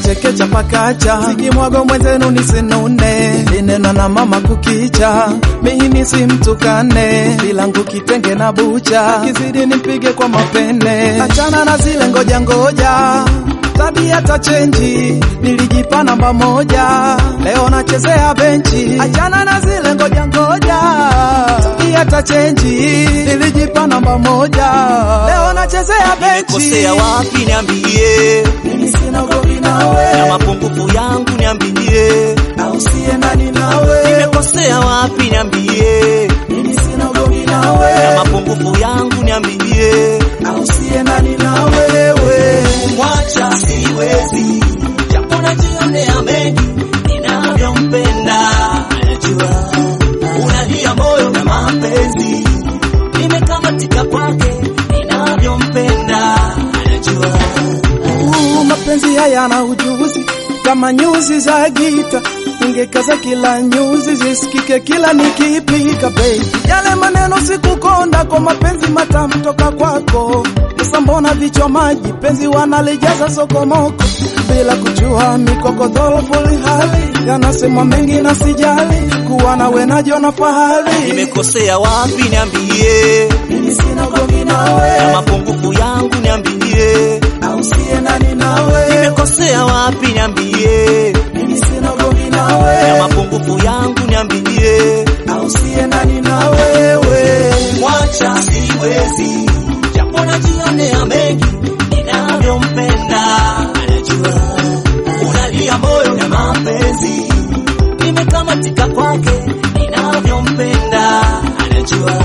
chekecha pakacha sikimwago mwenzenu nisinune linena na mama kukicha mimi simtukane bilangu kitenge na bucha kizidi nimpige kwa mapene achana na zile ngoja ngoja tabia tachenji nilijipa namba moja leo nachezea benchi achana na zile ngoja ngoja tabia tachenji nilijipa namba moja leo nachezea benchi Nimekosea wapi niambie, mimi sina ugomvi nawe na mapungufu yangu niambie. na usiendani nawe Nimekosea wapi niambie, mimi sina ugomvi nawe na mapungufu yangu niambie. na usiendani na wewe Mwacha siwezi, japo najionea mengi ninavyompenda. Najua unalia moyo na mapenzi, nimekamatika kwake ninavyompenda. Najua Uh, mapenzi haya na ujuzi kama nyuzi za gita ningekaza kila nyuzi zisikike kila nikipika baby yale maneno sikukonda kwa mapenzi matamu toka kwako sasa mbona vichwa maji penzi wanalijaza sokomoko bila kujua mikokodholo fuli hali yanasemwa mengi na sijali kuwa nawe najiona fahari nimekosea wapi niambie, mimi sina ugomvi nawe na mapungufu yangu niambie. au siendani nawe Nimekosea wapi niambie, mimi sina ugomvi nawe na mapungufu yangu niambie. au siendani na wewe Mwacha siwezi, japo najionea mengi ninavyompenda. Anajua unalia moyo na mapenzi, nimekamatika kwake ninavyompenda. Anajua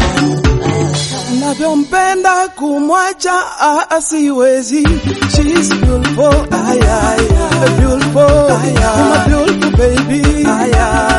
navyompenda kumwacha ah, ah, siwezi She's beautiful ay, ay, ay. Beautiful ay, ay. My beautiful baby ay, ay.